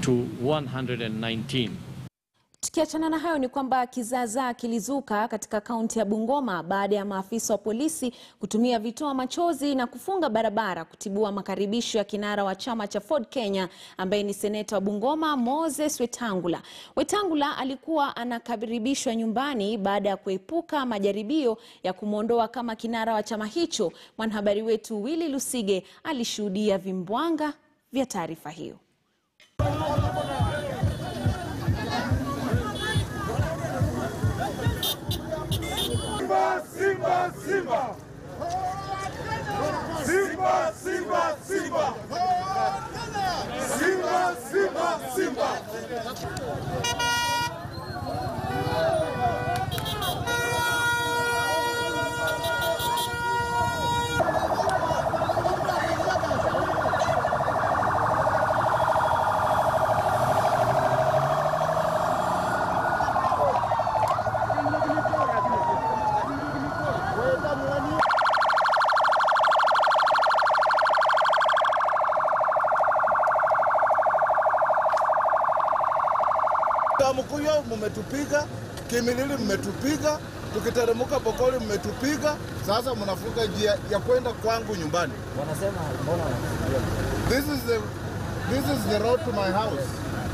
to 119. Tukiachana na hayo ni kwamba kizaazaa kilizuka katika kaunti ya Bungoma baada ya maafisa wa polisi kutumia vitoa machozi na kufunga barabara kutibua makaribisho ya kinara wa chama cha Ford Kenya ambaye ni seneta wa Bungoma Moses Wetangula. Wetangula alikuwa anakaribishwa nyumbani baada ya kuepuka majaribio ya kumwondoa kama kinara wa chama hicho. Mwanahabari wetu Willy Lusige alishuhudia vimbwanga vya taarifa hiyo. Simba, Simba, Simba. Simba, Simba, Simba. Simba, Simba, Simba. Kamkuyo mmetupiga, Kimilili mmetupiga, tukiteremka Bokoli mmetupiga. Sasa mnafunga njia ya kwenda kwangu nyumbani. Wanasema mbona wanakusudia? This is the this is the road to my house.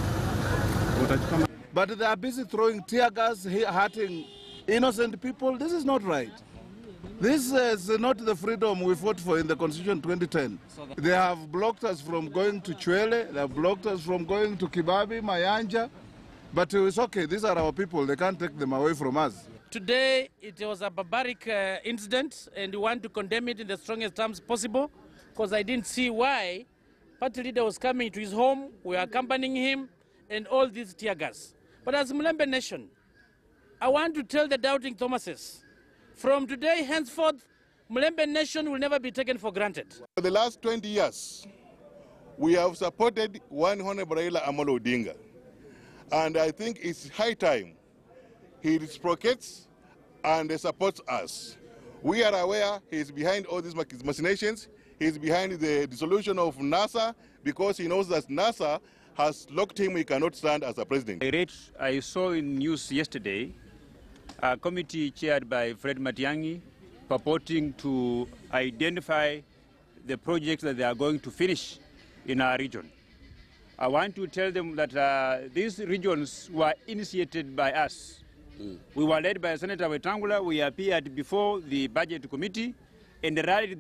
But they are busy throwing tear gas, he- hurting innocent people. This is not right. This is not the freedom we fought for in the Constitution 2010. They have blocked us from going to Chwele, they have blocked us from going to Kibabi, Mayanja. But it's okay, these are our people, they can't take them away from us. Today, it was a barbaric uh, incident, and we want to condemn it in the strongest terms possible, because I didn't see why party leader was coming to his home, we were accompanying him, and all these tear gas. But as Mulembe Nation, I want to tell the doubting Thomases, from today henceforth, Mulembe Nation will never be taken for granted. For the last 20 years, we have supported one Honorable Raila Amolo Odinga. And I think it's high time he reciprocates and supports us. We are aware he is behind all these mach- machinations. He is behind the dissolution of NASA because he knows that NASA has locked him. He cannot stand as a president. I read, I saw in news yesterday a committee chaired by Fred Matiangi purporting to identify the projects that they are going to finish in our region. I want to tell them that uh, these regions were initiated by us. We were led by Senator Wetangula. We appeared before the budget committee and rallied